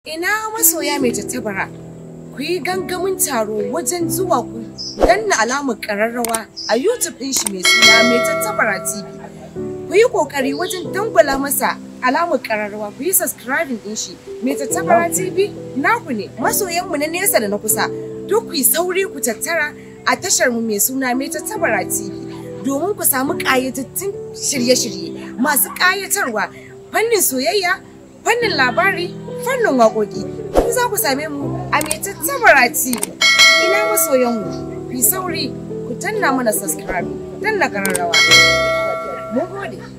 Ina masoya mai tattabara, ku yi gangamin taro wajen zuwa ku danna alamar ƙararrawa a YouTube ɗin shi mai suna mai tattabara TV. Ku yi ƙoƙari wajen dangwala masa alamar ƙararrawa ku yi subscribing ɗin shi mai tattabara TV naku ne masoyanmu na nesa da na kusa duk ku yi sauri ku tattara a tashar mu mai suna mai tattabara TV domin ku samu ƙayatattun shirye-shirye masu ƙayatarwa fannin soyayya fannin labari fannin waƙoƙi ku za ku same mu a mai tattabara TV ina masoyanmu ku yi sauri ku danna mana subscribe ku danna ƙararrawa mun gode